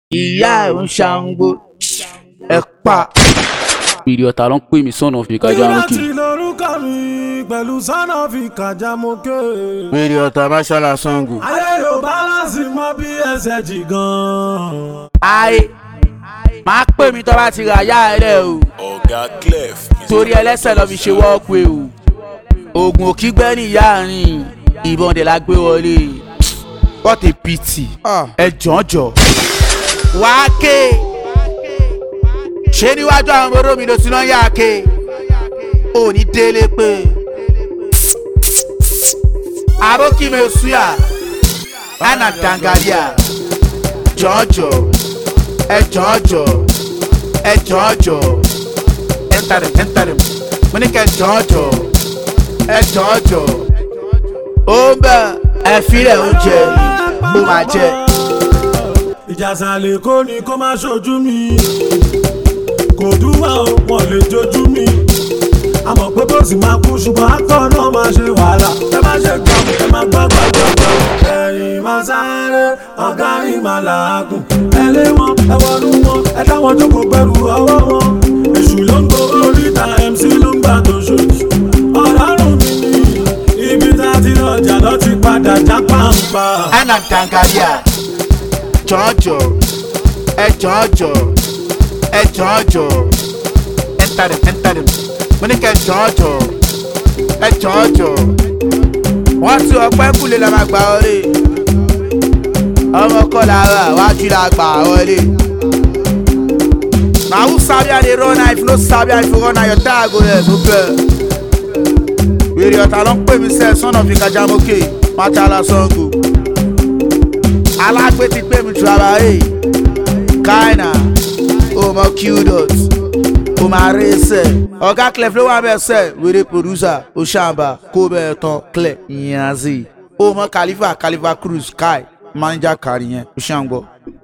ìyá ẹ̀ ń ṣàǹgbó ẹ̀ pa. ìrì ọ̀tá ló ń pè mí sọ̀nà fi kájà ń kì. láti lórúkọ mi pẹ̀lú sọ́nà fi kàjá mo ké. wèrè ọ̀tá máṣálá sango. ayé yóò bálánsì mọ bí ẹsẹ̀ jì gan. ayé máa pè mí tó bá ti rà yá ẹ rẹ o ọ̀gá clef torí ẹlẹ́sẹ̀ lọ́ fi ṣe wọ́ọ̀pù o oògùn òkígbẹ́ ní ìyá àárín ìbọn dẹ̀ la gbé wọlé what a pity ẹ jọ̀ọ́jọ̀ wàá ké ṣé níwájú àwọn ọmọdé mi ló ti náà yá ké ò ní délé pé arókìmẹ̀ suya ana dangaria jọ̀ọ́jọ̀ ẹ jọ̀ọ́jọ̀ ẹ jọ̀ọ́jọ̀ enter them enter them mo ní kẹ́ jọ̀ọ́jọ̀ ẹ jọ̀ọ́jọ̀ ó ń bẹ̀ ẹ filẹ̀ oúnjẹ ó máa jẹ. ìjàsàlẹ̀ kò ní kó má ṣojú mi kò dúwà ó wọn lè jojú mi àmọ̀ pé bó sì máa kú ṣùgbọ́n akọ́ náà máa ṣe wàhálà ẹ má ṣe gbọ́ ẹ má gbọ́ gbọ́ gbọ́ gbọ́ ẹ̀yìn máa sáré ọ̀gá yìí máa làágùn ẹ lé wọn ẹ wọnú wọn ẹ dáwọn jókòó pẹ̀lú ọwọ́ wọn èṣù ló ń gbọ́ oríta mc ló ń gbà tó ṣoṣù ọ̀làrùn mi ní ibi tá a ti lọ́jà lọ́ ti padà já pàǹpà. ana dangaria jọ̀ọ́jọ̀ ẹ jọ̀ọ́jọ̀ ẹ jọ̀ọ́jọ̀ enter them enter them mo ní kẹ́ jọ̀ọ́jọ̀ ẹ jọ̀ọ́jọ̀ wọ́n ti ọpẹ́ kúlé la máa gbà wọlé ọmọ kọ́ la rà wájú la gbà wọlé. na who sabi how dey run na if you no sabi how you run na your tire go there no fair. wèrè ọ̀tá ló ń pè mí sẹ́ẹ̀ sọ́nà fi kájà mókè mátàlá sango. alágbé ti pè mí ju ara ẹ̀ káìnà ó mọ qdot ó máa rí sẹ́ ọ̀gá clef ló wà bẹ́ẹ̀ sẹ́ wèrè producer ó ṣàǹbà kó bẹ́ẹ̀ tán clef ìyẹn àzì ó mọ khalifa khalifa cruz kai manager kàrí yẹn ó ṣàǹgbọ́.